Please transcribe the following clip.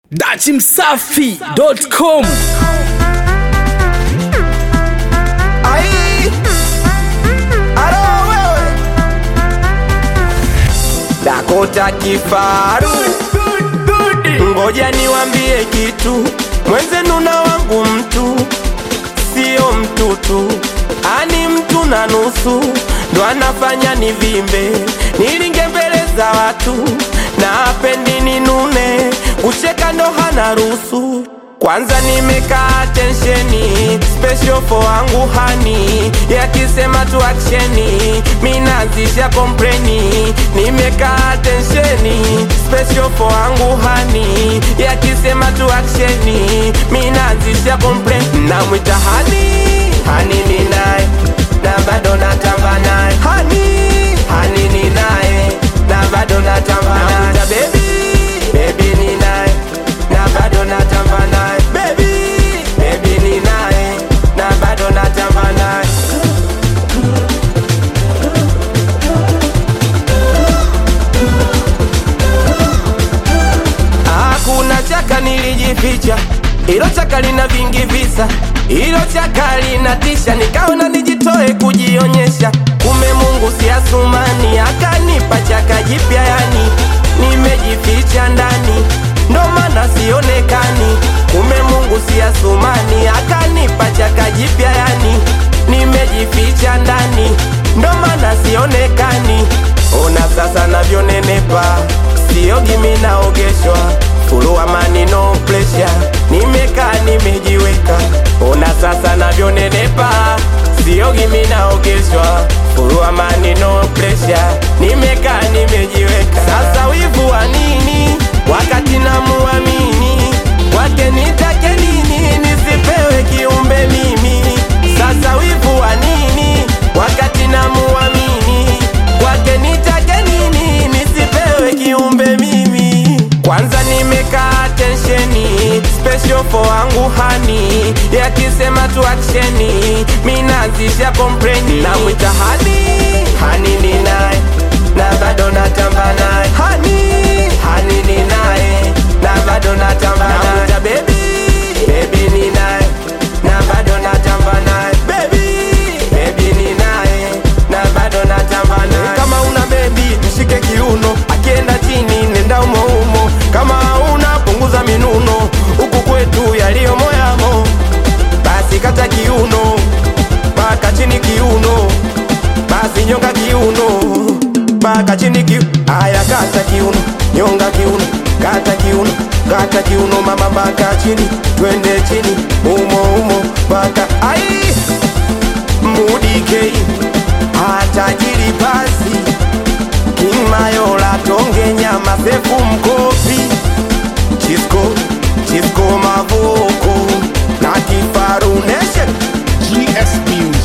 dachimsafi.com Ai, alo wewe Dakota kifaru, ngoja niwambie kitu, mwenzenu na wangu mtu sio mtutu, ani mtu na nusu ndo anafanya nivimbe, nilinge mbele za watu na apendi ninune, kucheka ndo hana ruhusu kwanza nimekaa tensheni special for wangu hani yakisema tu aksheni minazisha kompleni nimekaa tensheni special for wangu hani yakisema tu aksheni minazisha kompleni namwita hani hani ni naye na bado natamba naye hani hani ni naye na bado natamba naye namwita baby baby ni naye na bado natamba naye baby baby ni naye na bado natamba naye hakuna chaka nilijificha ilo chaka lina vingi visa ilo chaka linatisha nikaona nijitoe kujionyesha kume mungu si asumani akanipa chaka jipya yani nimejificha ndani ndo maana sionekani kume mungu si asumani akanipa chaka jipya yani nimejificha ndani ndo maana sionekani ona sasa navyonenepa siogi minaogeshwa fulu amani no pressure nimekaa nimejiweka ona sasa navyonenepa siogi minaogeshwa fulu amani no pressure nimekaa nimejiweka sasa wivu wa nini wakati namuamini wake nitake nini nisipewe kiumbe mimi sasa wivu wa nini wakati namuamini wake nitake nini nisipewe kiumbe mimi kwanza nimekaa tensheni special for wangu hani yakisema tu aksheni minazisha kompleni namwita hani hani ni naye na bado natamba naye hani hani ni naye na bado natamba naye namwita baby baby ni naye na bado natamba naye baby baby ni naye na bado natamba naye kama una baby mshike kiuno akienda chini nenda umo umo kama una punguza minuno huku kwetu yaliyo moyamo basi kata kiuno mpaka chini kiuno basi nyonga kiuno mpaka chini kiu aya kata kiuno nyonga kiuno kata kiuno kata kiuno mama mpaka chini twende chini umo umo mpaka ai mudikei atajiri basi King Mayola tonge nyama sefu mkopi Chisco Chisco mavoko na kifaru nation GS Music.